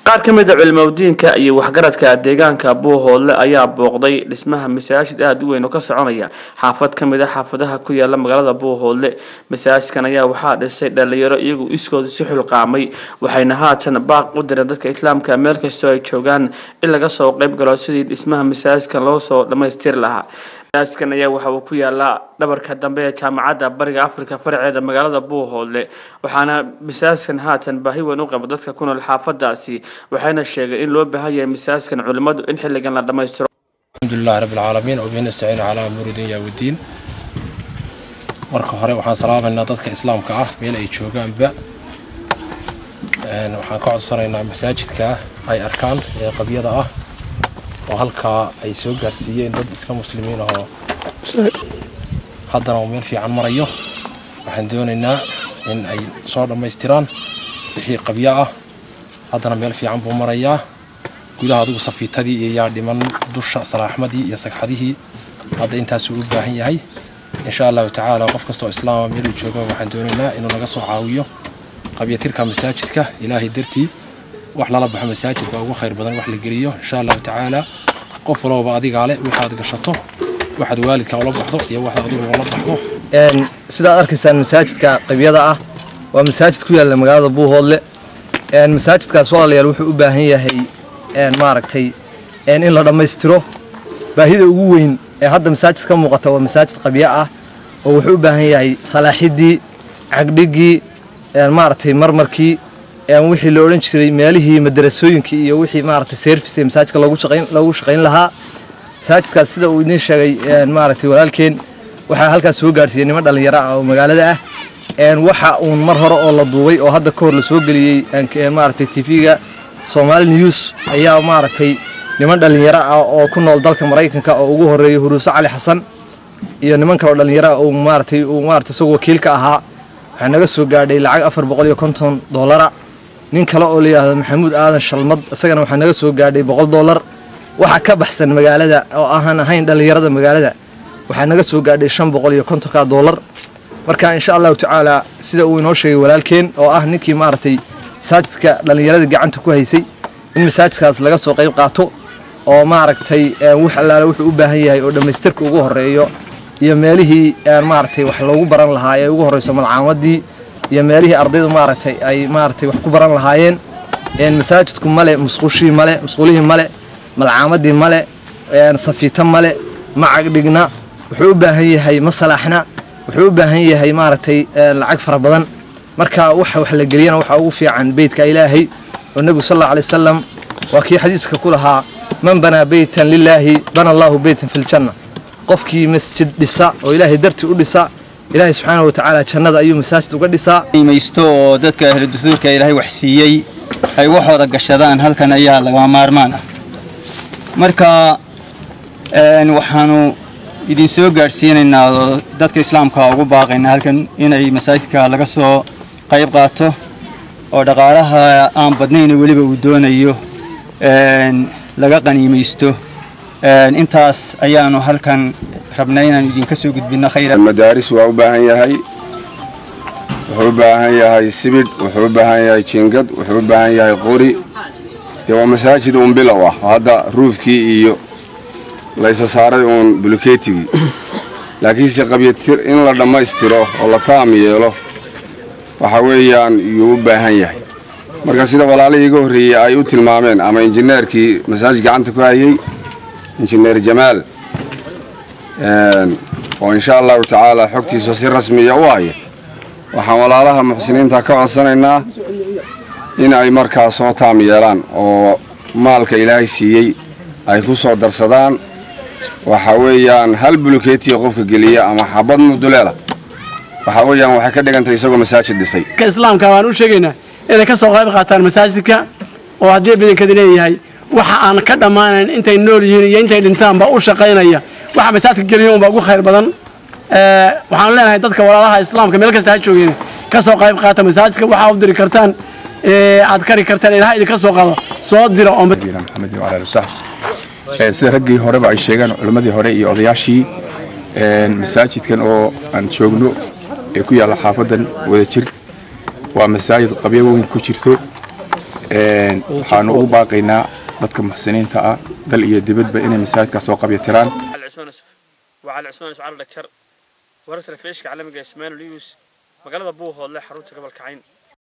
qaar ka mid a culimadiinka iyo waxgaradka deegaanka buuhoodle ayaa booqday dhismaha masaajid aada u weyn oo ka soconaya xaafad ka mid a xaafadaha ku yaala magaalada buuhoodle masaajidkan ayaa waxaa dhisay dhalinyaro iyagu iskooda si xulqaamay waxayna haatan baaq u direen dadka islaamka meel kastoo ay joogaan in laga soo qeyb galo sidii dhismaha masaajidkan loo soo dhammaystiri lahaa masaajidkan ayaa waxa uu ku yaalaa dhabarka dambe ee jaamacadda bariga afrika faraceeda magaalada buuhoodle waxaana masaajidkan haatan baahi weyn u qaba dadka ku nool xaafadaasi waxayna sheegeen in loo baahan yahay masaajidkan culimmadu in xilligan la dhammaystiro alxamdulilah rabbi alcaalamiin wabihi nastaciinu calaa umuuri dunya waddiin marka hore waxaan salaamaynaa dadka islaamka ah meel ay joogaanba waxaan ka codsanaynaa masaajidka ay arkaan ee qabyada ah oo halkaa ay soo gaarsiiyeen dad iska muslimiin ahoo haddana uu meel fiican marayo waxaan doonaynaa in ay soo dhammaystiraan wixii qabyo ah haddana meel fiican buu marayaa gudaha adigu safiitadii iyo yaa dhiman dusha salaaxmadii iyo sagxadihii hadda intaasuu u baahan yahay insha allahu tacaala qof kastoo islaama meeluu jooga waxaan doonaynaa inuu naga soo caawiyo qabyatirka masaajidka ilaahay dartii wax lala baxo masaajidka ugu khayr badan wax la geliyo insha allahu tacaala qof walbaba adigaa leh waxaad gashato waxaad waalidka ula baxdo iyo waxaad adigu ula baxdo sidaad arkaysaan masaajidka qabyada ah waa masaajid ku yaalla magaalada buuhoodle masaajidkaas walaalayaal wuxuu u baahan yahay maaragtay in la dhammaystiro baahida ugu weyn ee hadda masaajid ka muuqata waa masaajid qabyo ah oo wuxuu u baahan yahay salaaxidii cagdhigii maaragtay marmarkii wixii la odhan jiray meelihii madarasooyinkii iyo wixii maaragtay service ee masaajidka loogu shaqayn lahaa masaajidkaas sida uu idiin sheegay maaragtay walaalkeen waxaa halkaas soo gaarsiiyey niman dhallinyaro ah oo magaalada ah waxa uun mar hore oo la duubay oo hadda ka hor la soo geliyey maaragtay tv-ga Somali News ayaa maaragtay niman dhalinyaro ah oo ku nool dalka Mareykanka oo ugu horeeyay Huruuso Cali Xasan iyo niman kale oo dhalinyaro ah oo maaragtay uu maaragtay isagoo wakiilka ahaa waxa naga soo gaadhay lacag 450 dollar nin kale oo la yiraahdo Maxamuud Aadan Shalmad isagana waxa naga soo gaadhay 100 dollar waxa ka baxsan magaalada oo aan ahayn dhalinyarada magaalada waxa naga soo gaadhay 550 dollar marka insha Allah tacaala sida uu inoo sheegay walaalkeen oo ah ninkii maaragtay masaajidka dhallinyarada gacanta ku haysay in masaajidkaas laga soo qayb qaato oo maaragtay wax allaale wuxuu u baahan yahay oo dhammaystirka ugu horeeyo iyo meelihii maaragtay wax loogu baran lahaa ee ugu horeyso malcaamadii iyo meelihii ardaydu maaragtay ay maaragtay wax ku baran lahaayeen masaajidku male musqushii male musqulihii male malcaamadii male safiito male macag dhigna wuxuu u baahan yahay masalaaxna wuxuu u baahan yahay maaragtay lacag fara badan marka waxa wax la geliyana waxa ugu fiican beydka ilaahay oo nebigu sal allahu alay wasalam waa kii xadiiska ku lahaa man banaa beytan lilaahi bana allahu beytan fi ljanna qofkii masjid dhisa oo ilaahay dartii u dhisa ilaahay subxaanahu watacaala jannada ayuu masaajid uga dhisaa qiimaysto oo dadka ahlu dusuurka ilaahay wax siiyey ay waxooda gashadaan halkan ayaa lagama maarmaan ah marka waxaanu idin soo gaadhsiinaynaa oo dadka islaamka ugu baaqaynaa halkan inay masaajidka laga soo qayb qaato oo dhaqaalaha aan badnayn weliba uu doonayo laga qaniimaysto intaas ayaanu halkan rabnay inaan idinka soo gudbino khayra madaaris waa u baahan yahay wuxuu u baahan yahay sibidh wuxuu u baahan yahay jiingad wuxuu u baahan yahay qori dee waa masaajid uun bilow ah hadda ruufkii iyo laysa saaray uun bulukeetigii laakiinse qabyatir in la dhammaystiro oo la taam yeelo waxa weeyaan yuu u baahan yahay marka sida walaalihii iga horreeyey ay u tilmaameen ama injineerkii masaajid gacanta ku hayey injineer jamaal oo insha allahu tacaala xogtiisa si rasmiya u haya waxaan walaalaha muxsiniinta ka codsanaynaa in ay markaa soo taam yeelaan oo maalka ilaahay siiyey ay ku soo darsadaan waxa weeyaan hal bulukeetiya qofka geliya ama xabad muduleela waxa weeyaan waxay ka dhigantay isagoo masaajid dhisay islaamka waan u sheegaynaa inay ka soo qayb qaataan masaajidka oo haddii badankadi leeyahay waxa aan ka dhammaanayn intay nool yihiin iyo intay dhintaanba u shaqaynaya waxa masaajidka geliya unbaa ugu khayr badan waxaanu leenahay dadka walaalaha islaamka meel kasta ha joogeen ka soo qayb qaata masaajidka waxaa u diri kartaan aad kari kartaan ilaha idinka soo qaado soo dira oo maxamed iyo calaal sax sida raggii horeba ay sheegeen culimmadii hore iyo odayaashii masaajidkan oo aan joogno ee ku yaalla xaafadan wada jir waa masaajid qabyo weyn ku jirto waxaanu ugu baaqaynaa dadka muxsiniinta ah dal iyo dibadba inay masaajidkaas soo qabyatiraan علي عثمان يوسف وعلي عثمان يوسف على الدكتور ورسل فيش كعلمك اسماعيل ليوس مقالة بوه والله حروت قبل كعين